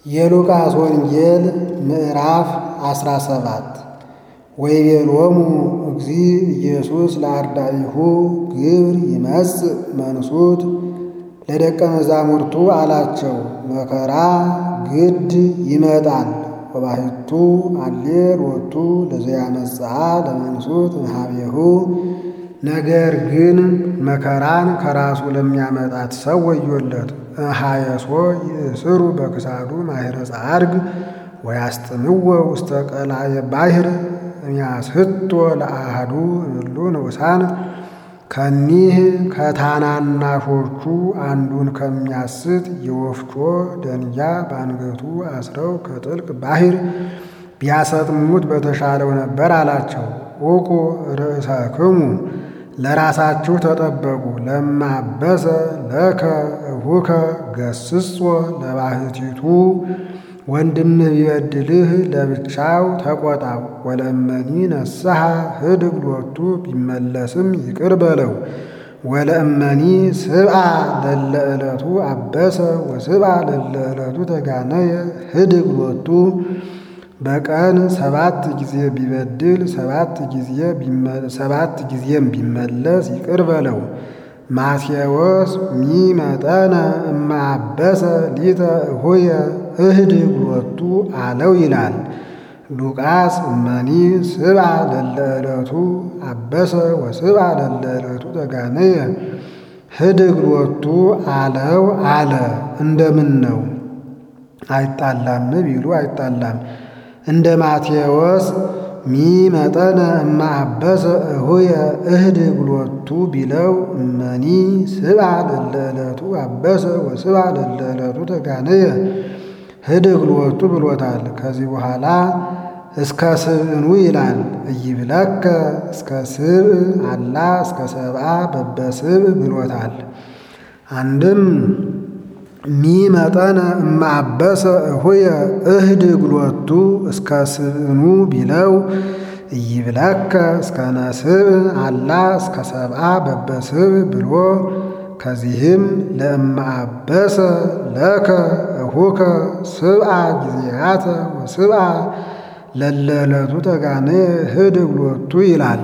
የሉቃስ ወንጌል ምዕራፍ አስራ ሰባት ወይቤሎሙ እግዚእ ኢየሱስ ለአርዳኢሁ ግብር ይመጽእ መንሱት ለደቀ መዛሙርቱ አላቸው፣ መከራ ግድ ይመጣል። ወባሕቱ አሌ ሎቱ ለዘያመጽአ ለመንሱት እምኀቤሁ ነገር ግን መከራን ከራሱ ለሚያመጣት ሰው ወዮለት። እምኀየሶ ይእስሩ በክሳዱ ማኅረ ጸዓርግ ወያስጥምዎ ውስተ ቀላየ ባሕር እምያስሕቶ ለአሐዱ እምእሉ ንዑሳን ከኒህ ከታናናሾቹ አንዱን ከሚያስት የወፍጮ ደንጊያ በአንገቱ አስረው ከጥልቅ ባሕር ቢያሰጥሙት በተሻለው ነበር አላቸው። ዑቁ ርእሰክሙ ለራሳችሁ ተጠበቁ። ለማበሰ ለከ እሁከ ገስጾ ለባሕቲቱ ወንድምህ ቢበድልህ ለብቻው ተቆጣው። ወለእመኒ ነስሐ ህድግ ሎቱ ቢመለስም ይቅር በለው። ወለእመኒ ስብአ ለለ ዕለቱ አበሰ ወስብአ ለለ ዕለቱ ተጋነየ ህድግ ሎቱ በቀን ሰባት ጊዜ ቢበድል ሰባት ጊዜም ቢመለስ ይቅር በለው። ማቴዎስ ሚመጠነ እማበሰ ሊተ እሁየ እህድግ ሎቱ አለው ይላል። ሉቃስ እመኒ ስብአ ለለ ዕለቱ አበሰ ወስብአ ለለ ዕለቱ ተጋነየ ህድግ ሎቱ አለው አለ። እንደምን ነው አይጣላም ቢሉ አይጣላም። እንደ ማቴዎስ ሚመጠነ እማአበሰ እሁየ እህድግ ሎቱ ቢለው እመኒ ስብአ ለለ ዕለቱ አበሰ ወስብአ ለለ ዕለቱ ተጋነየ ህድግ ሎቱ ብሎታል። ከዚህ በኋላ እስከ ስብዕኑ ይላል። እይብለከ እስከ ስብዕ አላ እስከ ሰብአ በበስብዕ ብሎታል። አንድም ሚመጠነ እማአበሰ እሁየ እህድግ ሎቱ እስከ ስብዕኑ ቢለው እይብለከ እስከ ነስብዕ አላ እስከ ሰብአ በበስብዕ ብሎ ከዚህም ለእማአበሰ ለከ እሁከ ስብአ ጊዜያተ ወስብአ ለለ ዕለቱ ተጋነየ ህድግ ሎቱ ይላል።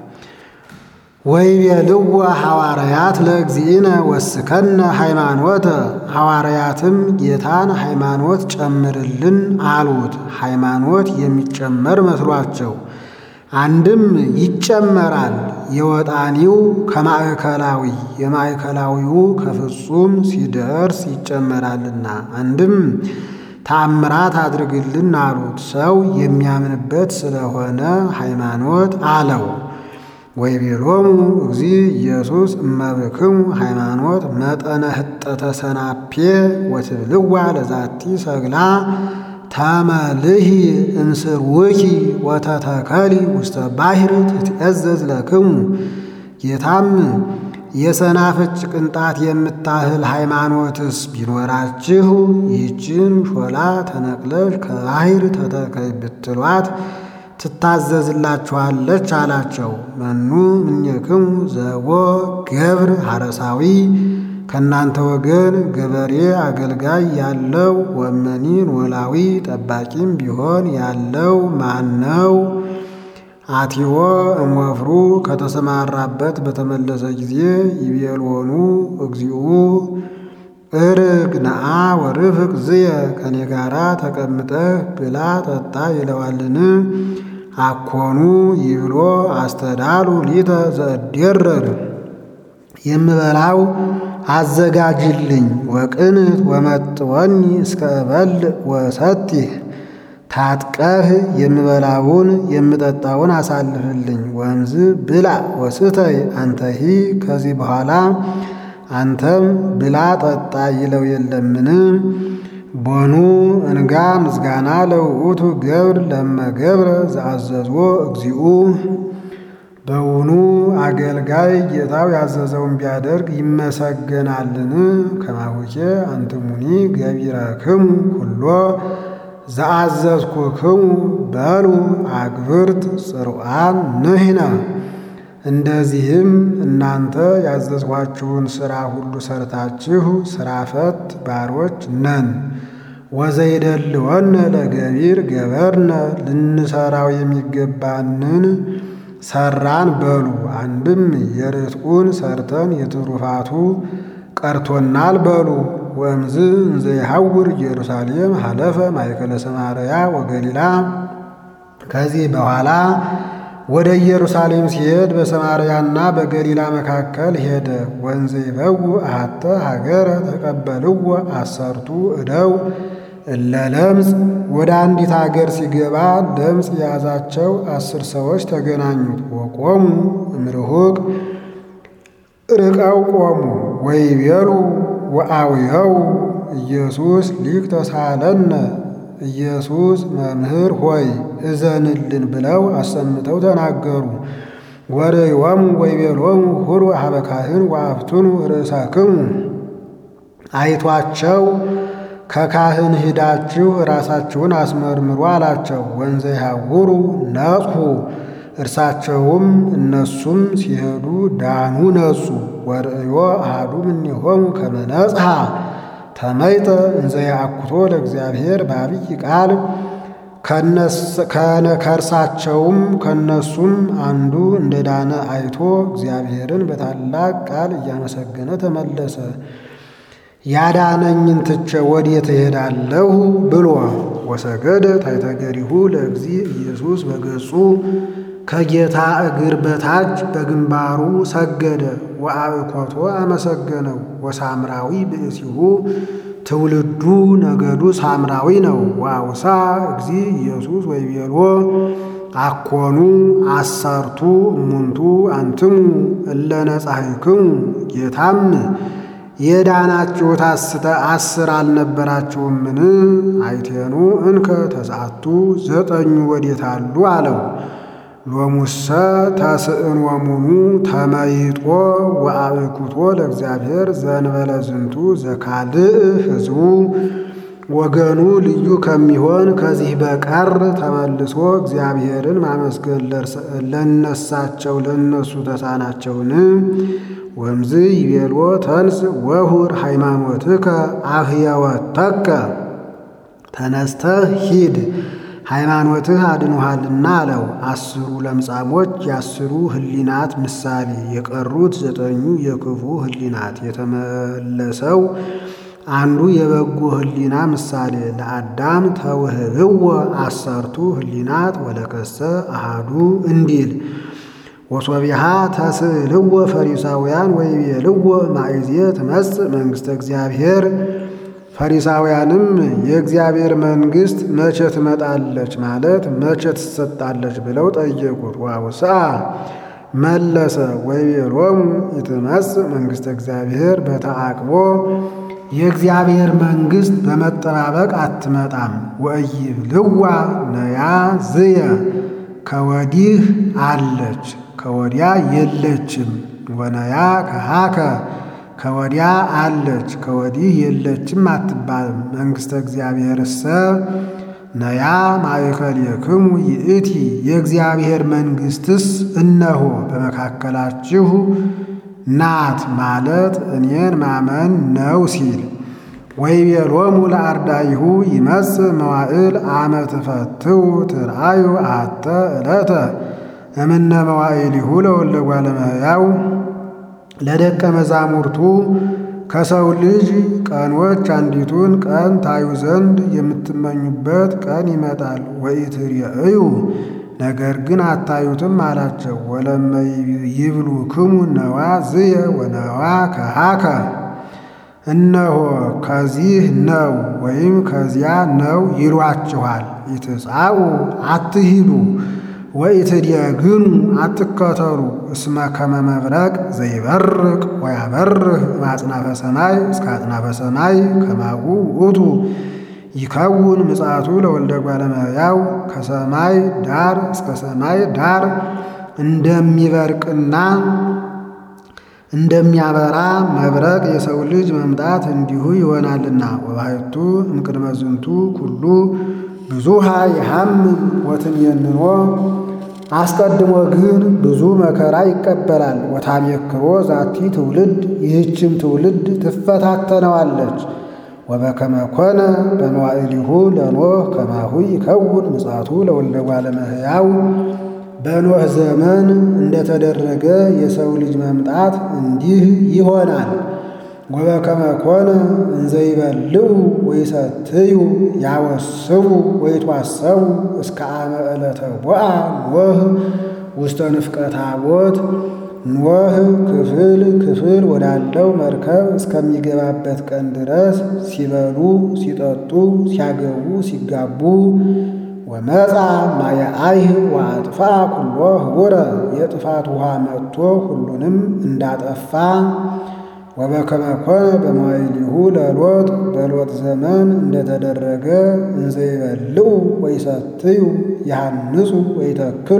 ወይቤልዎ ሐዋርያት ለእግዚእነ ወስከነ ሃይማኖተ ሐዋርያትም ጌታን ሃይማኖት ጨምርልን አሉት። ሃይማኖት የሚጨመር መስሏቸው አንድም ይጨመራል የወጣኒው ከማዕከላዊ የማዕከላዊው ከፍጹም ሲደርስ ይጨመራልና፣ አንድም ተአምራት አድርግልን አሉት። ሰው የሚያምንበት ስለሆነ ሃይማኖት አለው። ወይቤሎሙ እግዚእ ኢየሱስ እመብክሙ ሃይማኖት መጠነ ህጠተ ሰናፔ ወትብልዋ ለዛቲ ሰግላ ተመልሂ እምስርውኪ ወተተከሊ ውስተ ባሕር ትትእዘዝ ለክሙ። ጌታም የሰናፍጭ ቅንጣት የምታህል ሃይማኖትስ ቢኖራችሁ ይህችን ሾላ ተነቅለሽ ከባሕር ተተከይ ብትሏት ትታዘዝላችኋለች አላቸው። መኑ እምኔክሙ ዘቦ ገብር ሐረሳዊ ከእናንተ ወገን ገበሬ አገልጋይ ያለው ወመኒ ኖላዊ ጠባቂም ቢሆን ያለው ማን ነው? አቲዎ እምወፍሩ ከተሰማራበት በተመለሰ ጊዜ ይቤልዎኑ እግዚኡ እርግ ነአ ወርፍቅ ዝየ ከኔ ጋራ ተቀምጠህ ብላ ጠጣ ይለዋልን? አኮኑ ይብሎ አስተዳሉ ሊተ ዘእዴረር የምበላው አዘጋጅልኝ ወቅንት ወመጥወኒ እስከ እበልዕ ወሰቲህ ታጥቀህ የምበላውን የምጠጣውን አሳልፍልኝ። ወንዝ ብላ ወስተይ አንተሂ ከዚህ በኋላ አንተም ብላ ጠጣ ይለው የለምን? ቦኑ እንጋ ምስጋና ለውእቱ ገብር ለመገብረ ዘአዘዝዎ እግዚኡ በውኑ አገልጋይ ጌታው ያዘዘውን ቢያደርግ ይመሰገናልን? ከማሁኬ አንትሙኒ ገቢረክሙ ሁሎ ዘአዘዝኩክሙ በሉ አግብርት ጽሩዓን ንሕነ እንደዚህም እናንተ ያዘዝኋችሁን ሥራ ሁሉ ሰርታችሁ ሥራ ፈት ባሮች ነን። ወዘይደልወነ ለገቢር ገበርነ ልንሰራው የሚገባንን ሰራን በሉ። አንድም የርትዑን ሰርተን የትሩፋቱ ቀርቶናል በሉ። ወእምዝ እንዘ ይሐውር ኢየሩሳሌም ሀለፈ ማእከለ ሰማርያ ወገሊላ ከዚህ በኋላ ወደ ኢየሩሳሌም ሲሄድ በሰማርያና በገሊላ መካከል ሄደ። ወንዘ ይበው አሐተ ሀገረ ተቀበልዎ አሰርቱ እደው እለ ለምጽ ወደ አንዲት አገር ሲገባ ለምጽ የያዛቸው አስር ሰዎች ተገናኙት። ወቆሙ እምርሁቅ ርቀው ቆሙ። ወይቤሉ ወአውየው ኢየሱስ ሊቅ ተሳለነ ኢየሱስ መምህር ሆይ እዘንልን ብለው አሰምተው ተናገሩ። ወርእዮሙ ወይቤሎሙ ሁሩ ኀበ ካህን ወአፍትኑ ርእሳክሙ አይቷቸው ከካህን ሂዳችሁ ራሳችሁን አስመርምሩ አላቸው። ወንዘ ይሐውሩ ነጽሑ እርሳቸውም እነሱም ሲሄዱ ዳኑ ነጹ። ወርእዮ አሐዱ እምኔሆሙ ከመ ነጽሐ ተመይጠ እንዘ ያአኩቶ ለእግዚአብሔር በአብይ ቃል ከእርሳቸውም ከነሱም አንዱ እንደ ዳነ አይቶ እግዚአብሔርን በታላቅ ቃል እያመሰገነ ተመለሰ። ያዳነኝን ትቼ ወዴት እሄዳለሁ ብሎ ወሰገደ ታይተገሪሁ ለእግዚ ኢየሱስ በገጹ ከጌታ እግር በታች በግንባሩ ሰገደ። ወአብኮቶ አመሰገነው። ወሳምራዊ ብእሲሁ ትውልዱ ነገዱ ሳምራዊ ነው። ወአውሳ እግዚ ኢየሱስ ወይቤሎ አኮኑ አሰርቱ እሙንቱ አንትሙ እለ ነጻሕክሙ ጌታም የዳናችሁት አስር አልነበራችሁምን? አይቴኑ እንከ ተስዓቱ ዘጠኙ ወዴት አሉ አለው። ሎሙሰ ተስእን ወሙኑ ተመይጦ ወአብኩቶ ለእግዚአብሔር ዘንበለ ዝንቱ ዘካልእ ሕዝቡ ወገኑ ልዩ ከሚሆን ከዚህ በቀር ተመልሶ እግዚአብሔርን ማመስገን ለነሳቸው ለነሱ ተሳናቸውን? ወምዝ ይቤልዎ ተንስ ወሁር ሃይማኖትከ አህየወተከ ተነስተህ ሂድ ሃይማኖትህ አድኖሃልና አለው። አስሩ ለምጻሞች የአስሩ ህሊናት ምሳሌ፣ የቀሩት ዘጠኙ የክፉ ህሊናት፣ የተመለሰው አንዱ የበጎ ህሊና ምሳሌ። ለአዳም ተውህብዎ አሰርቱ ህሊናት ወለከሰ አሃዱ እንዲል ወሶቢሃ ተስእልዎ ፈሪሳውያን ወይቤልዎ ማእዜ ትመጽእ መንግሥተ እግዚአብሔር ፈሪሳውያንም የእግዚአብሔር መንግሥት መቼ ትመጣለች ማለት መቼ ትሰጣለች ብለው ጠየቁት። ዋውሳ መለሰ ወይቤሎሙ ኢትመጽእ መንግሥተ እግዚአብሔር በተዓቅቦ የእግዚአብሔር መንግሥት በመጠባበቅ አትመጣም። ወኢይብልዋ ነያ ዝየ ከወዲህ አለች ከወዲያ የለችም። ወነያ ከሃከ ከወዲያ አለች ከወዲህ የለችም አትባልም። መንግሥተ እግዚአብሔርሰ ነያ ማእከሌክሙ ይእቲ የእግዚአብሔር መንግሥትስ እነሆ በመካከላችሁ ናት ማለት እኔን ማመን ነው ሲል ወይቤሎሙ ለአርዳኢሁ ይመጽእ መዋዕል አመ ትፈትው ትርአዩ አሐተ ዕለተ እምነ መዋዕሊሁ ለወልደ እጓለ እመሕያው ለደቀ መዛሙርቱ ከሰው ልጅ ቀኖች አንዲቱን ቀን ታዩ ዘንድ የምትመኙበት ቀን ይመጣል። ወኢትርእዩ ነገር ግን አታዩትም አላቸው። ወለመ ይብሉክሙ ነዋ ዝየ ወነዋ ከሃከ እነሆ ከዚህ ነው ወይም ከዚያ ነው ይሏችኋል። ኢትጻኡ አትሂዱ ወኢትድየግኑ አትከተሉ እስመ ከመ መብረቅ ዘይበርቅ ወያበርህ ማጽናፈ ሰማይ እስከ አጽናፈ ሰማይ ከማሁ ውእቱ ይከውን ምጽአቱ ለወልደ እጓለ እመሕያው ከሰማይ ዳር እስከ ሰማይ ዳር እንደሚበርቅና እንደሚያበራ መብረቅ የሰው ልጅ መምጣት እንዲሁ ይሆናልና። ወባሕቱ እምቅድመ ዝንቱ ኩሉ ብዙሃ የሐምም ወትንየንኖ አስቀድሞ ግን ብዙ መከራ ይቀበላል። ወታሜክሮ ዛቲ ትውልድ ይህችም ትውልድ ትፈታተነዋለች። ወበከመ ኮነ በመዋዕሊሁ ለኖህ ከማሁ ይከውን ምጽአቱ ለወልደ እጓለ እመሕያው በኖህ ዘመን እንደተደረገ የሰው ልጅ መምጣት እንዲህ ይሆናል። ወበከመ ኮነ እንዘ ይበልዑ ወይሰትዩ ያወስቡ ወይትዋሰቡ እስከ አመ ዕለተ ቦአ ኖህ ውስተ ንፍቀ ታቦት ኖህ ክፍል ክፍል ወዳለው መርከብ እስከሚገባበት ቀን ድረስ ሲበሉ ሲጠጡ ሲያገቡ ሲጋቡ ወመፃ ማየ አይህ ወአጥፋ ኩሎ ህቡረ የጥፋት ውሃ መጥቶ ሁሉንም እንዳጠፋ ወበከመ ኮነ በመዋዕሊሁ ለሎጥ በሎጥ ዘመን እንደተደረገ እንዘ ይበልዑ ወይሰትዩ ያንጹ ወይተክሉ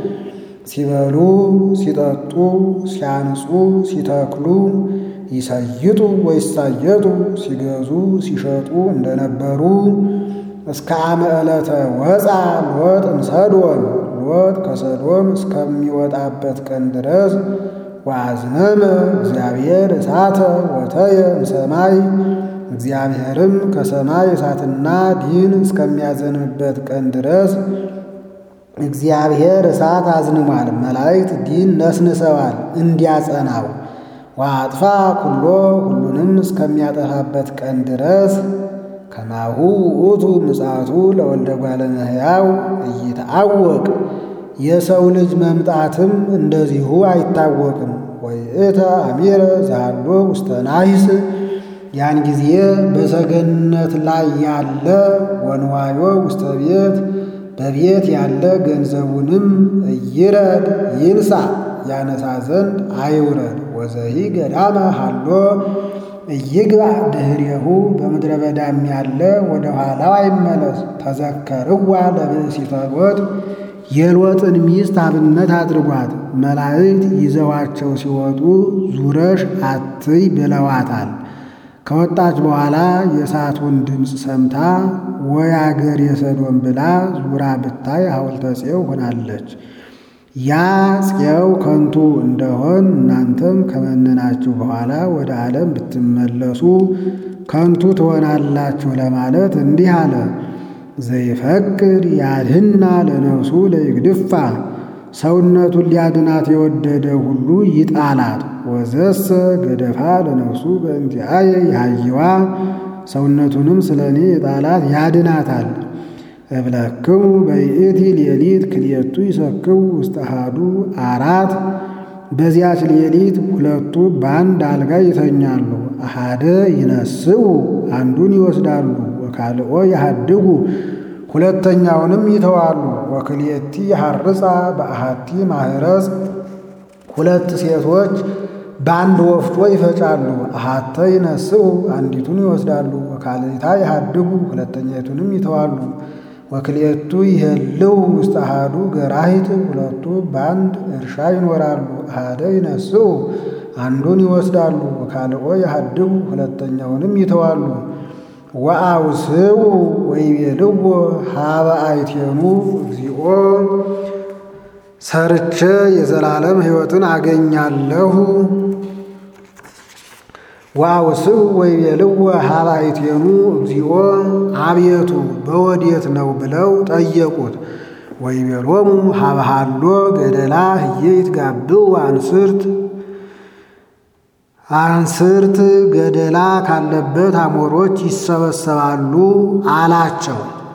ሲበሉ ሲጠጡ ሲያንጹ ሲተክሉ ይሰይጡ ወይሳየጡ ሲገዙ ሲሸጡ እንደነበሩ እስከ አመ ዕለተ ወፃ ሎጥ እምሰዶም ሎጥ ከሰዶም እስከሚወጣበት ቀን ድረስ ወአዝነመ እግዚአብሔር እሳተ ወተየ እምሰማይ እግዚአብሔርም ከሰማይ እሳትና ዲን እስከሚያዘንብበት ቀን ድረስ እግዚአብሔር እሳት አዝንሟል፣ መላእክት ዲን ነስንሰዋል እንዲያጸናው። ወአጥፋ ኩሎ ሁሉንም እስከሚያጠፋበት ቀን ድረስ ከማሁ ውእቱ ምጽአቱ ለወልደ እጓለ እመሕያው ኢይትዐወቅ የሰው ልጅ መምጣትም እንደዚሁ አይታወቅም። ወይእተ አሚረ ዛሎ ውስተ ናሂስ ያን ጊዜ በሰገነት ላይ ያለ ወንዋዮ ውስተ ቤት በቤት ያለ ገንዘቡንም እይረድ ይንሳ ያነሳ ዘንድ አይውረድ። ወዘሂ ገዳመ ሃሎ እይግባ ድኅሬሁ በምድረ በዳም ያለ ወደ ኋላው አይመለስ። ተዘከርዋ ለብእሲተ ሎጥ የሎጥን ሚስት አብነት አድርጓት። መላእክት ይዘዋቸው ሲወጡ ዙረሽ አትይ ብለዋታል። ከወጣች በኋላ የእሳቱን ድምፅ ሰምታ ወይ አገር የሰዶም ብላ ዙራ ብታይ ሐውልተ ጽዮን ሆናለች። ያ ጽዮን ከንቱ እንደሆን እናንተም ከመነናችሁ በኋላ ወደ ዓለም ብትመለሱ ከንቱ ትሆናላችሁ ለማለት እንዲህ አለ። ዘይፈቅድ ያድህና ለነፍሱ ለይግድፋ ሰውነቱን ሊያድናት የወደደ ሁሉ ይጣላት። ወዘሰ ገደፋ ለነፍሱ በእንቲአየ ያህይዋ ሰውነቱንም ስለ እኔ የጣላት ያድናታል። እብለክሙ በይእቲ ሌሊት ክልኤቱ ይሰክቡ ውስተ አሐዱ አራት በዚያች ሌሊት ሁለቱ በአንድ አልጋ ይተኛሉ። አሃደ ይነስኡ አንዱን ይወስዳሉ፣ ወካልኦ ያሃድጉ ሁለተኛውንም ይተዋሉ። ወክልኤቲ ያሐርጻ በአሐቲ ማህረጽ ሁለት ሴቶች በአንድ ወፍጮ ይፈጫሉ። አሐተ ይነስኡ አንዲቱን ይወስዳሉ፣ ወካልእታ ያሃድጉ ሁለተኛይቱንም ይተዋሉ። ወክልኤቱ ይሄልው ውስተ አሐዱ ገራሂት ሁለቱ በአንድ እርሻ ይኖራሉ። አሐደ ይነስኡ አንዱን ይወስዳሉ፣ ወካልኦ ያሃድጉ ሁለተኛውንም ይተዋሉ። ወአውስኡ ወይቤልዎ ሀበ አይቴኑ እግዚኦ ሰርቼ የዘላለም ሕይወትን አገኛለሁ። ወአውስኡ ወይቤልዎ ሀበ አይቴኑ እግዚኦ አቤቱ በወዴት ነው ብለው ጠየቁት። ወይቤሎሙ ሀበ ሀሎ ገደላ ህዬ ይትጋብኡ አንስርት አንስርት ገደላ ካለበት አሞሮች ይሰበሰባሉ አላቸው።